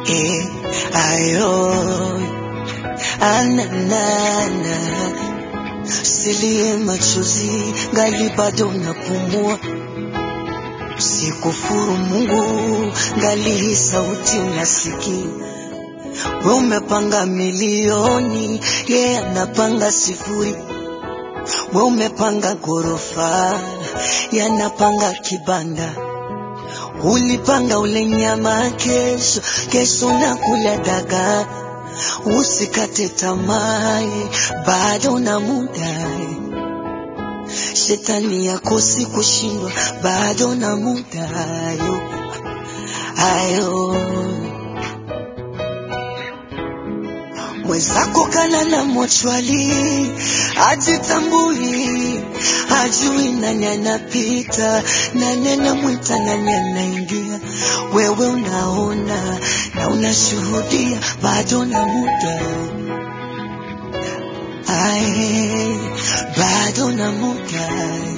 eh, ayo ananana silie machozi ngali bado napumua sikufuru Mungu ngali hii sauti unasikia we umepanga milioni ye yeah, anapanga sifuri we umepanga ghorofa yanapanga kibanda ulipanga ule nyama kesho kesho na kula dagaa usikate tamaa bado na muda shetani yakosi kushindwa bado na muda ayo ayo mwenzako kana na mochwali ajitambui ajui nani anapita nani anamwita nani anaingia wewe unaona na unashuhudia bado na muda Ae, bado na muda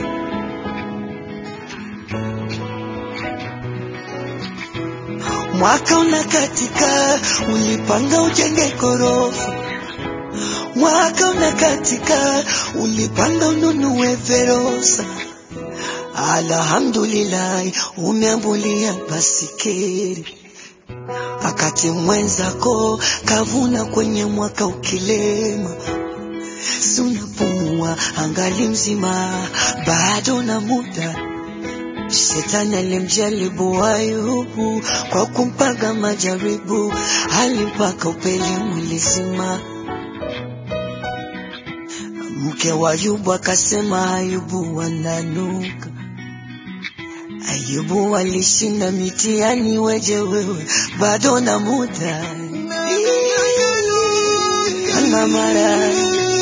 mwaka unakatika ulipanga ujenge ghorofa mwaka unakatika ulipanga ununue verosa alhamdulillahi umeambulia basikeri akati mwenzako kavuna kwenye mwaka ukilema si unapumua angali mzima bado na muda Shetani alimjaribu Ayubu kwa kumpaga majaribu, alimpaka upele mwili zima. Mke wa Ayubu akasema Ayubu wananuka. Ayubu alishinda mitihani, weje wewe bado na muda kana mara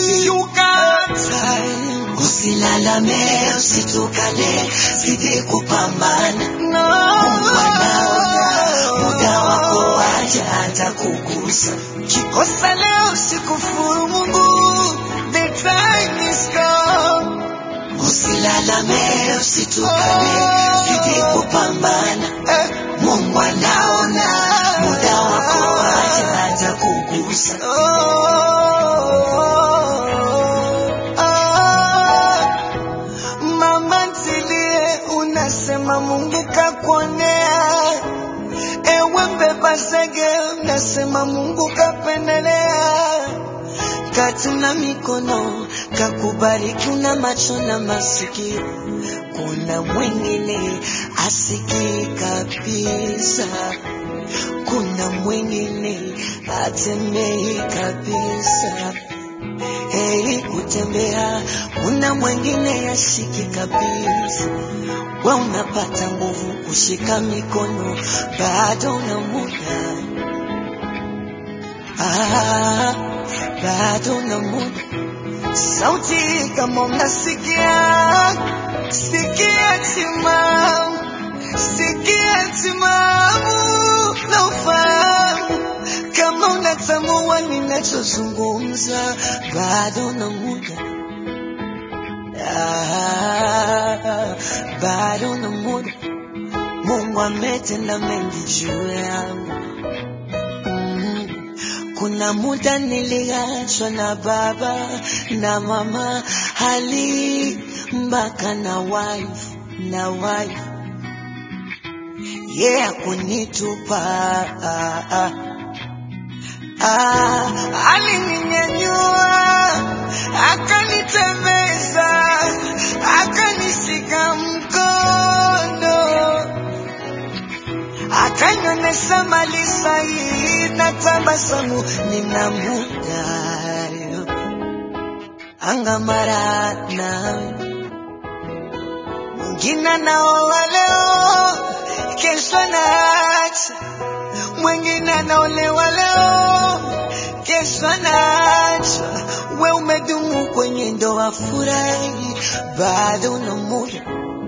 Usilalame, usitukane, zidi kupambana. Mungu anaona muda wako waja hata kugusa. Kikosa leo sikufuru Mungu, the time is come. Usilalame, usitukane, zidi kupambana. Mungu anaona muda wako waja hata kugusa. Mama ntilie, unasema Mungu kakuonea. Ewe mbeba zege, unasema Mungu kapendelea. Katuna mikono kakubariki, una macho na masikio. Kuna mwingine asikii kabisa, kuna mwingine atembei kabisa. Heri kutembea, kuna mwingine yashiki kabisa. We unapata nguvu kushika mikono, bado na muda ah, bado na muda. Sauti kama unasikia, sikia timamu, sikia timamu na ufahamu kama unatambua ninachozungumza, bado na muda ah, bado na muda. Mungu ametenda mengi juu yangu mm. Kuna muda niliachwa na baba na mama, hali mpaka na wife na wife yeah, kunitupa ah, ah. Ah, alininyanyua akanitembeza akanishika mkono akanyonyesha mali sahihi na tabasamu nina muda angamara nawe mwingine naoa leo kesho naacha mwingine anaolewa leo kesho anaacha we umedumu kwenye ndoa furahi bado na muda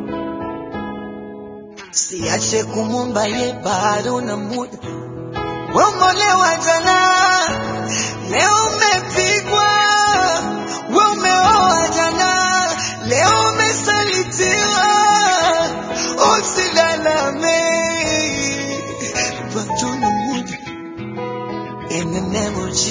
siache kumumba ye bado na muda we umeolewa jana leo umepigwa we umeoa jana leo umesalitiwa usilalame bado na muda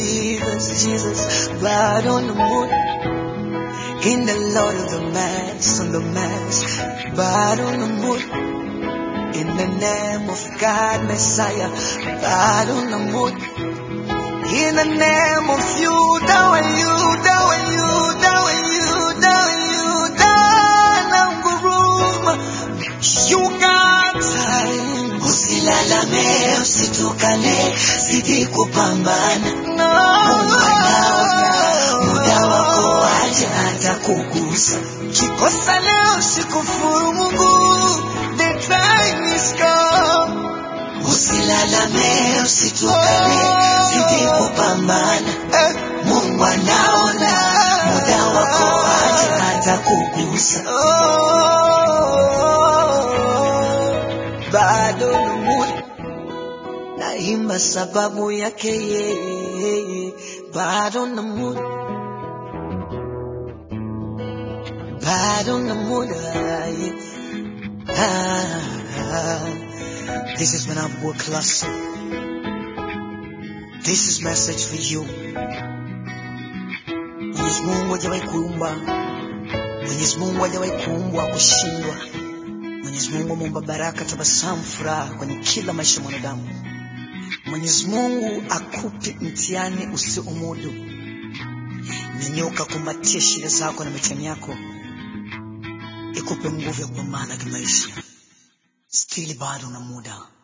Jesus, Jesus, blood on the moon. In the Lord of the Mass, on the Mass, blood on the moon. In the name of God, Messiah, blood on the moon. In the name of you, down you, down you, down you, down you, down nguruma. You got time. Usilalame, usitukane, zidi kupambana. Mungu anaona, muda wako waje atakugusa. Kikosa leo sikufuru Mungu, the time is come. Usilalame, usitukane, zidi kupambana. Mungu anaona, muda wako waje atakugusa. Bado na muda naimba sababu yake yeye, bado na muda, bado na muda yeah. ah, ah. This is Manabu Classic. This is message for you. Mwenyezi Mungu hajawahi kuumba, Mwenyezi Mungu hajawahi kuumbwa kushindwa. Mwenyezi Mungu ameumba baraka, tabasamu, furaha kwenye kila maisha ya mwanadamu. Mwenyezi Mungu akupe mtihani usiomudu. Nyanyuka, kumbatia shida zako na mitihani yako, ikupe nguvu ya kupambana kimaisha. Stili bado na muda.